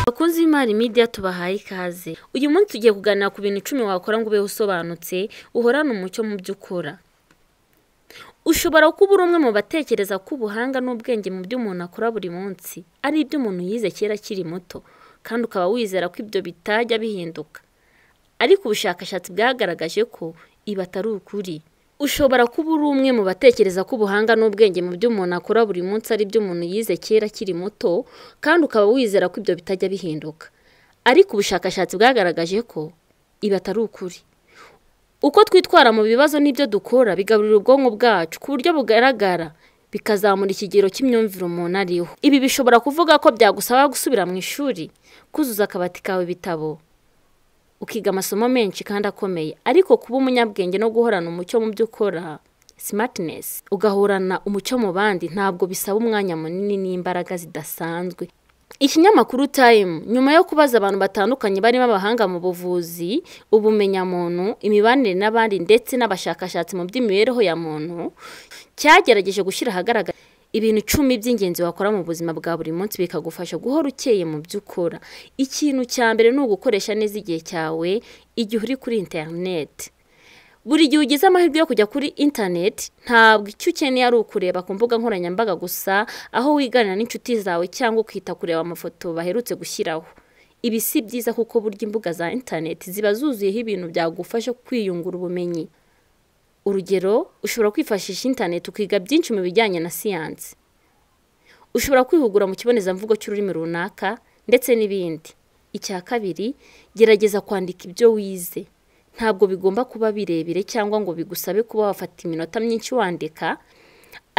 Ishoramari Media tubahaye ikaze uyu munsi tugiye kuganira ku bintu icumi wakora ngo ubeho usobanutse uhorane umucyo mu byo ukora ushobora kuba uri umwe mu batekereza ko ubuhanga n'ubwenge mu byo umuntu akora buri munsi ari ibyo umuntu yize kera akiri muto kandi ukaba wizera ko ibyo bitajya bihinduka ariko ubushakashatsi bwagaragaje ko ibi atari ukuri ushobora kuba uri umwe mu batekereza ko ubuhanga n'ubwenge mu byo umuntu akora buri munsi ari ibyo umuntu yize kera akiri muto kandi ukaba wizera ko ibyo bitajya bihinduka ariko ubushakashatsi bwagaragaje ko ibi atari ukuri uko twitwara mu bibazo n'ibyo dukora bigaburira ubwonko bwacu ku buryo bugaragara bikazamura ikigero cy'imyumvire umuntu ariho ibi bishobora kuvuga ko byagusaba gusubira mu ishuri kuzuza akabati kawe ibitabo ukiga amasomo menshi kandi akomeye ariko kuba umunyabwenge no guhorana umucyo mu byo ukora simatinesi ugahorana umucyo mu bandi ntabwo bisaba umwanya munini n'imbaraga zidasanzwe ikinyamakuru tayimu nyuma yo kubaza abantu batandukanye barimo abahanga mu buvuzi ubumenyamuntu imibanire n'abandi ndetse n'abashakashatsi mu by'imibereho ya muntu cyagerageje gushyira ahagaragara ibintu icumi by'ingenzi wakora mu buzima bwa buri munsi bikagufasha guhora ukeye mu byo ukora ikintu cya mbere ni ugukoresha neza igihe cyawe igihe uri kuri interineti buri gihe ugize amahirwe yo kujya kuri interineti ntabwo icyo ukeneye ari ukureba ku mbuga nkoranyambaga gusa aho wiganira n'inshuti zawe cyangwa ukita kureba amafoto baherutse gushyiraho ibi si byiza kuko burya imbuga za interineti ziba zuzuyeho ibintu byagufasha kwiyungura ubumenyi urugero ushobora kwifashisha interineti ukiga byinshi mu bijyanye na siyansi ushobora kwihugura mu kibonezamvugo cy'ururimi runaka ndetse n'ibindi icya kabiri gerageza kwandika ibyo wize ntabwo bigomba kuba birebire cyangwa ngo bigusabe kuba wafata iminota myinshi wandika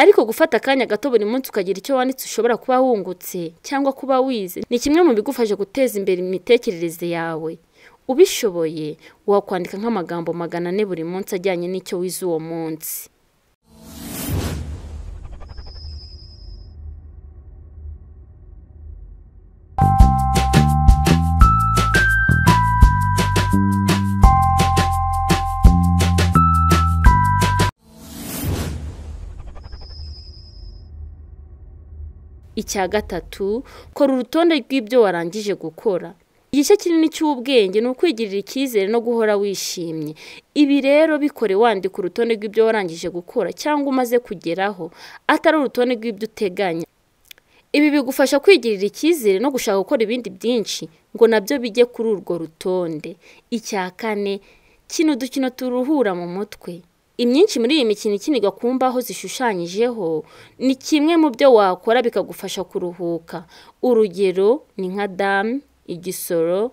ariko gufata akanya gato buri munsi ukagira icyo wanditse ushobora kuba wungutse cyangwa kuba wize ni kimwe mu bigufasha guteza imbere imitekerereze yawe ubishoboye wakwandika nk'amagambo magana ane buri munsi ajyanye n'icyo wize uwo munsi icya gatatu kora urutonde rw'ibyo warangije gukora igice kinini cy'ubwenge ni ukwigirira icyizere no guhora wishimye ibi rero bikore wandika urutonde rw'ibyo warangije gukora cyangwa umaze kugeraho atari urutonde rw'ibyo uteganya ibi bigufasha kwigirira icyizere no gushaka gukora ibindi byinshi ngo nabyo bijye kuri urwo rutonde icya kane kino dukino turuhura mu mutwe imyinshi muri iyi mikino ikinirwa ku mbaho zishushanyijeho ni kimwe mu byo wakora bikagufasha kuruhuka urugero ni nka damu igisoro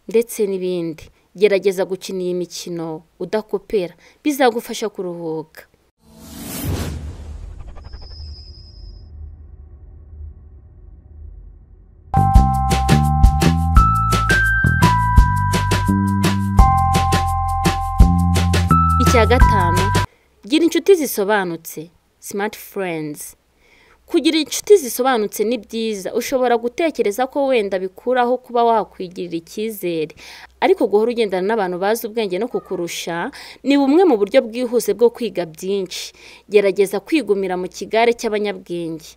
ndetse n'ibindi gerageza gukina iyi mikino udakopera bizagufasha kuruhuka icya gatanu gira inshuti zisobanutse simati furenzi kugira inshuti zisobanutse ni byiza ushobora gutekereza ko wenda bikuraho kuba wakwigirira icyizere ariko guhora ugendana n'abantu bazi ubwenge no kukurusha ni bumwe mu buryo bwihuse bwo kwiga byinshi gerageza kwigumira mu kigare cy'abanyabwenge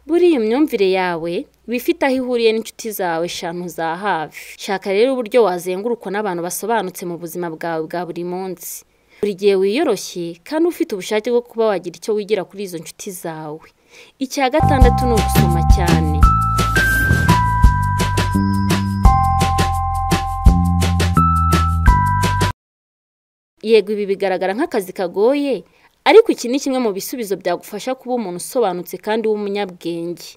buriya imyumvire yawe iba ifite aho ihuriye n'inshuti zawe eshanu za hafi shaka rero uburyo wazengurukwa n'abantu basobanutse mu buzima bwawe bwa buri munsi buri gihe wiyoroshye kandi ufite ubushake bwo kuba wagira icyo wigira kuri izo nshuti zawe icya gatandatu ni ugusoma cyane yego ibi bigaragara nk'akazi kagoye ariko iki ni kimwe mu bisubizo byagufasha kuba umuntu usobanutse kandi w'umunyabwenge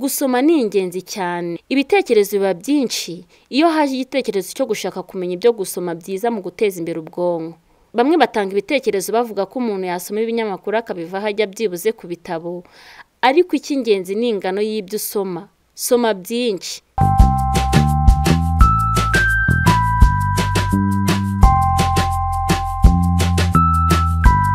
gusoma ni ingenzi cyane ibitekerezo biba byinshi iyo haje igitekerezo cyo gushaka kumenya ibyo gusoma byiza mu guteza imbere ubwonko bamwe batanga ibitekerezo bavuga ko umuntu yasoma ibinyamakuru akabivaho ajya byibuze ku bitabo ariko icy'ingenzi ni ingano y'ibyo usoma soma byinshi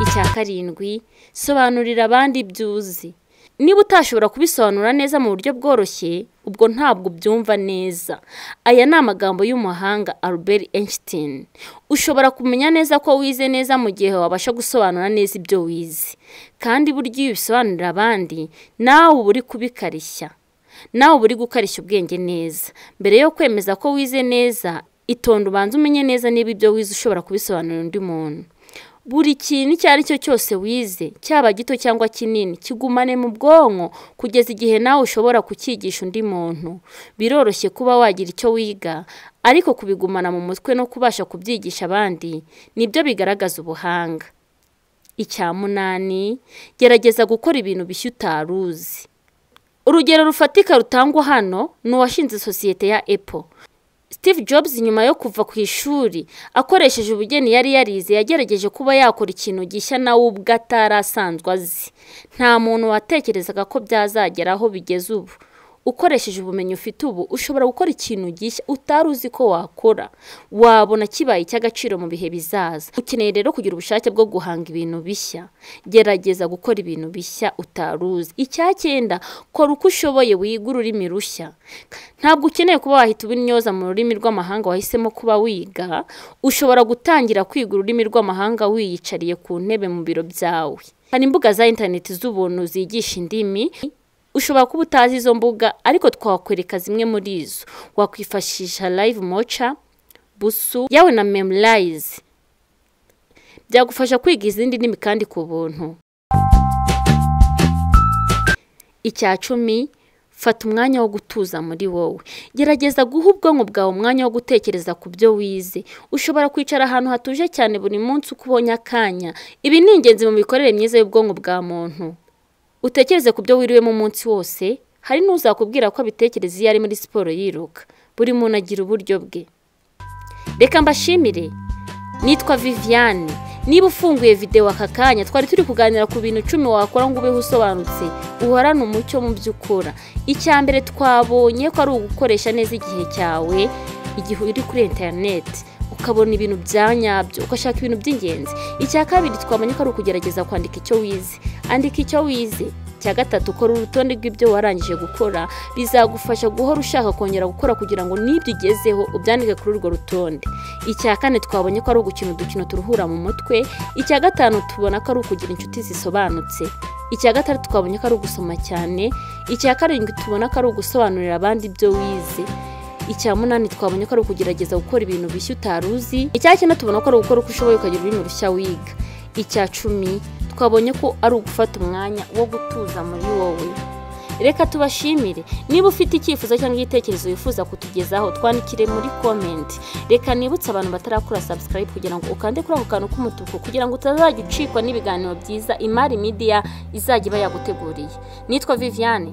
icya karindwi sobanurira abandi ibyo uzi niba utashobora kubisobanura neza mu buryo bworoshye ubwo ntabwo ubyumva neza aya ni amagambo y'umuhanga albert einstein ushobora kumenya neza ko wize neza mu gihe wabasha gusobanura neza ibyo wize kandi burya iyo ubisobanurira abandi nawe uba uri kubikarishya nawe uba uri gukarishya ubwenge neza mbere yo kwemeza ko wize neza itonde ubanza umenye neza niba ibyo wize ushobora kubisobanurira undi muntu buri kintu icyo ari cyo cyose wize cyaba gito cyangwa kinini kigumane mu bwonko kugeza igihe nawe ushobora kucyigisha undi muntu biroroshye kuba wagira icyo wiga ariko kubigumana mu mutwe no kubasha kubyigisha abandi nibyo bigaragaza ubuhanga icya munani gerageza gukora ibintu bishya utari uzi urugero rufatika rutangwa hano ni uwashinze sosiyete ya epo Steve Jobs nyuma yo kuva ku ishuri akoresheje ubugeni yari yarize yagerageje kuba yakora ikintu gishya nawe ubwe atarasanzwe azi nta muntu watekerezaga ko byazagera aho bigeze ubu ukoresheje ubumenyi ufite ubu ushobora gukora ikintu gishya utari uzi ko wakora wabona kibaye icy'agaciro mu bihe bizaza ukeneye rero kugira ubushake bwo guhanga ibintu bishya gerageza gukora ibintu bishya utari uzi icyacyenda kora uko ushoboye wiga ururimi rushya ntabwo ukeneye kuba wahita ubinyoza mu rurimi rw'amahanga wahisemo kuba wiga ushobora gutangira kwiga ururimi rw'amahanga wiyicariye ku ntebe mu biro byawe hari imbuga za interineti z'ubuntu zigisha indimi ushobora kuba utazi izo mbuga ariko twakwereka zimwe muri izo wakwifashisha live moca busu yawe na memurayize byagufasha kwiga izindi ndimi kandi ku buntu icya cumi fata umwanya wo gutuza muri wowe gerageza guha ubwonko bwawe umwanya wo gutekereza ku byo wize ushobora kwicara ahantu hatuje cyane buri munsi uko ubonye akanya ibi ni ingenzi mu mikorere myiza y'ubwonko bwa muntu utekereze ku byo wiriwemo umunsi wose hari n'uzakubwira ko abitekereza iyo ari muri siporo yiruka buri muntu agira uburyo bwe reka mbashimire nitwa viviane niba ufunguye videwo aka kanya twari turi kuganira ku bintu icumi wakora ngo ubeho usobanutse uhorane umucyo mu byo ukora icya mbere twabonye ko ari ugukoresha neza igihe cyawe igihe uri kuri interineti ukabona ibintu bya nyabyo ugashaka ibintu by'ingenzi icya kabiri twamenya ko ari ukugerageza kwandika icyo wize andika icyo wize icya gatatu ukora urutonde rw'ibyo warangije gukora bizagufasha guhora ushaka kongera gukora kugira ngo n'ibyo ugezeho ubyandike kuri urwo rutonde icya kane twabonye ko ari ugukina udukino turuhura mu mutwe icya gatanu tubona ko ari ukugira inshuti zisobanutse icya gatandatu twabonye ko ari ugusoma cyane icya karindwi tubona ko ari ugusobanurira abandi ibyo wize icya munani twabonye ko ari ukugerageza gukora ibintu bishya utari uzi icya cyenda tubona ko ari ugukora uko ushoboye ukagira ururimi rushya wiga icya cumi twabonye ko ari ugufata umwanya wo gutuza muri wowe reka tubashimire niba ufite icyifuzo cyangwa igitekerezo wifuza kutugezaho twandikire muri komenti reka nibutse abantu batarakora sabusikarayibu kugira ngo ukande kuri ako kantu k'umutuku kugira ngo utazajya ucikwa n'ibiganiro byiza imari midiya izajya iba yaguteguriye nitwa viviane